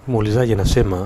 Muulizaji anasema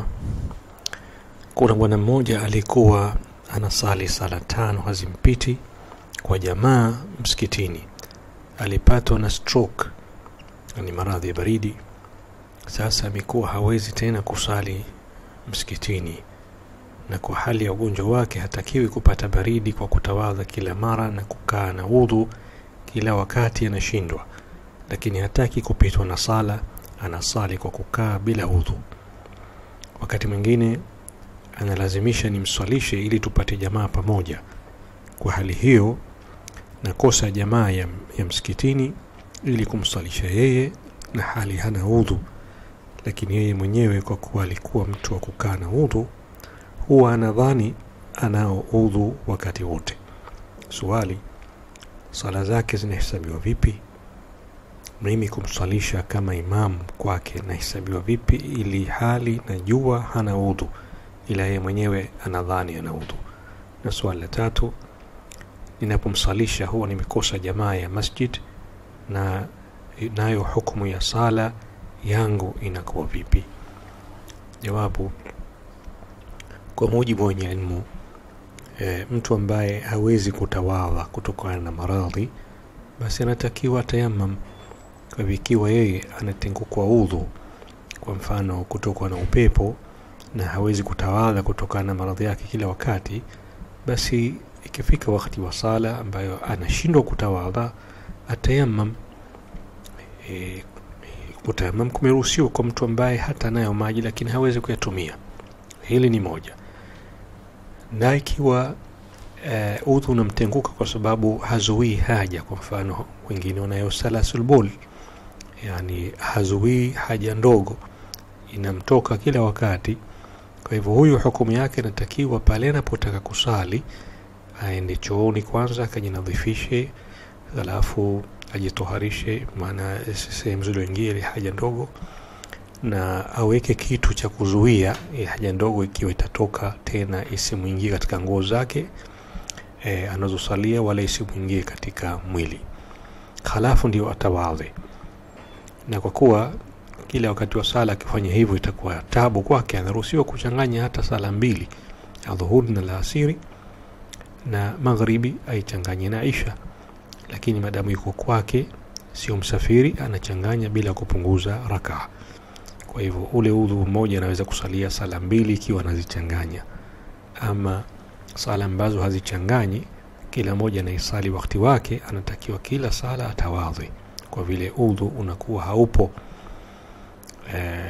kuna bwana mmoja alikuwa anasali sala tano hazimpiti kwa jamaa msikitini. Alipatwa na stroke, ni maradhi ya baridi. Sasa amekuwa hawezi tena kusali msikitini, na kwa hali ya ugonjwa wake hatakiwi kupata baridi kwa kutawadha kila mara na kukaa na udhu kila wakati, anashindwa. Lakini hataki kupitwa na sala, anasali kwa kukaa bila udhu. Wakati mwingine analazimisha nimswalishe ili tupate jamaa pamoja. Kwa hali hiyo nakosa jamaa ya, ya msikitini ili kumswalisha yeye na hali hana udhu, lakini yeye mwenyewe kwa kuwa alikuwa mtu wa kukaa na udhu huwa anadhani anao udhu wakati wote. Swali, sala zake zinahesabiwa vipi? Mimi kumswalisha kama imamu kwake nahesabiwa vipi, ili hali najua hana udhu, ila yeye mwenyewe anadhani ana udhu? Na swali la tatu, ninapomsalisha huwa nimekosa jamaa ya masjid, na nayo hukumu ya sala yangu inakuwa vipi? Jawabu, kwa mujibu wa wenye ilmu e, mtu ambaye hawezi kutawadha kutokana na maradhi, basi anatakiwa tayamam. Kwa hivyo ikiwa yeye anatengukwa udhu, kwa mfano kutokwa na upepo, na hawezi kutawadha kutokana na maradhi yake kila wakati, basi ikifika wakati wa sala ambayo anashindwa kutawadha atayamam. E, kutayamam kumeruhusiwa kwa mtu ambaye hata nayo maji lakini hawezi kuyatumia. Hili ni moja. Na ikiwa uh, udhu unamtenguka kwa sababu hazuii haja, kwa mfano wengine wanayo salasul bol, yani hazuii haja ndogo inamtoka kila wakati. Kwa hivyo huyu hukumu yake inatakiwa pale anapotaka kusali aende chooni kwanza akajinadhifishe, halafu ajitoharishe, maana sehemu zilizoingia ile haja ndogo, na aweke kitu cha kuzuia haja ndogo ikiwa itatoka tena isimwingie katika nguo zake e, anazosalia wala isimwingie katika mwili, halafu ndio atawadhe. Na kwa kuwa kila wakati wa sala akifanya hivyo itakuwa tabu kwake, anaruhusiwa kuchanganya hata sala mbili, adhuhuri na laasiri na magharibi aichanganye na isha, lakini madamu yuko kwake, sio msafiri, anachanganya bila kupunguza rakaa. Kwa hivyo ule udhu mmoja anaweza kusalia sala mbili ikiwa anazichanganya, ama sala ambazo hazichanganyi, kila moja anaisali wakati wake, anatakiwa kila sala atawadhi, kwa vile udhu unakuwa haupo eh,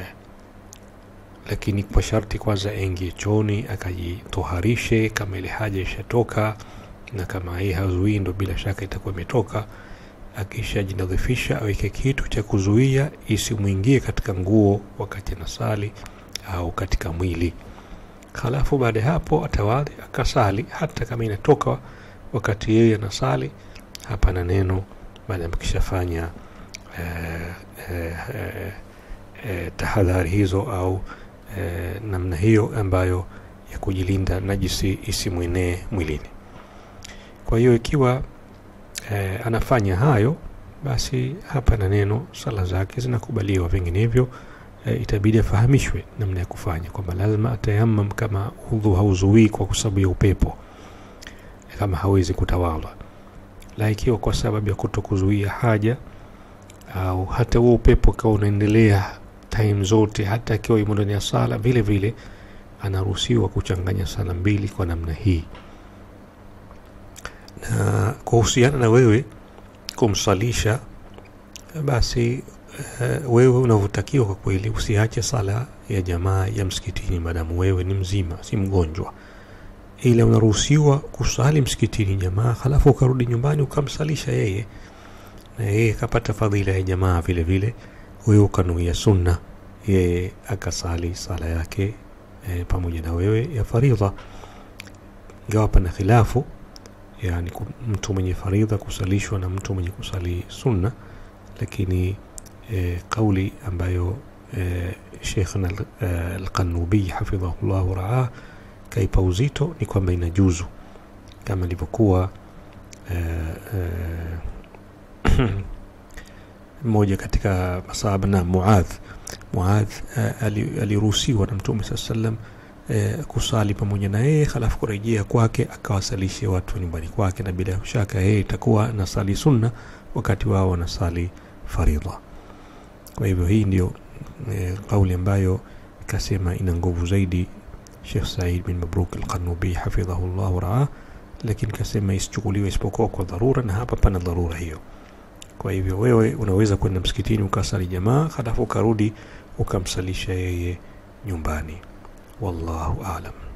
lakini kwa sharti kwanza aingie chooni akajitoharishe, kama ile haja ishatoka, na kama hii hazuii, ndo bila shaka itakuwa imetoka. Akishajinadhifisha aweke kitu cha kuzuia isimwingie katika nguo wakati anasali au katika mwili. Halafu baada ya hapo atawadhi akasali, hata kama inatoka wakati yeye anasali. Hapa na neno baada ya kishafanya eh, eh, eh, eh, tahadhari hizo au eh, namna hiyo ambayo ya kujilinda najisi isimwenee mwilini. Kwa hiyo ikiwa eh, anafanya hayo, basi hapa na neno sala zake zinakubaliwa, vinginevyo eh, itabidi afahamishwe namna ya kufanya kwamba lazima atayamam kama udhu hauzuii kwa sababu ya upepo, kama hawezi kutawadha. La, ikiwa kwa sababu ya kuto kuzuia haja au hata huo upepo ukawa unaendelea time zote, hata akiwa yumo ndani ya sala, vile vile anaruhusiwa kuchanganya sala mbili kwa namna hii. Na kuhusiana na wewe kumsalisha, basi uh, wewe unavyotakiwa kwa kweli, usiache sala ya jamaa ya msikitini maadamu wewe ni mzima, si mgonjwa, ila unaruhusiwa kusali msikitini jamaa, halafu ukarudi nyumbani ukamsalisha yeye, na yeye akapata fadhila ya jamaa vile vile, wewe ukanuia sunna, yeye akasali sala yake e, pamoja na wewe ya faridha, ingawa pana khilafu yani mtu mwenye faridha kusalishwa na mtu mwenye kusali sunna, lakini e, kauli ambayo e, Sheikhna Alqanubi hafidhahullah waraah kaipa uzito ni kwamba inajuzu kama ilivyokuwa mmoja katika masahaba na Muadh Muadh uh, aliruhusiwa na Mtume saa sallam uh, kusali pamoja na yeye, halafu kurejea kwake akawasalishe watu nyumbani kwake, na bila shaka yeye itakuwa nasali sunna wakati wao wanasali faridha. Kwa hivyo hii ndio e, kauli ambayo ikasema ina nguvu zaidi Sheikh Said bin Mabruk al-Qanubi hafidhahu llah waraa, lakini kasema isichukuliwe isipokuwa kwa dharura, na hapa pana dharura hiyo. Kwa hivyo wewe unaweza kwenda msikitini ukasali jamaa, halafu ukarudi ukamsalisha yeye nyumbani. Wallahu aalam.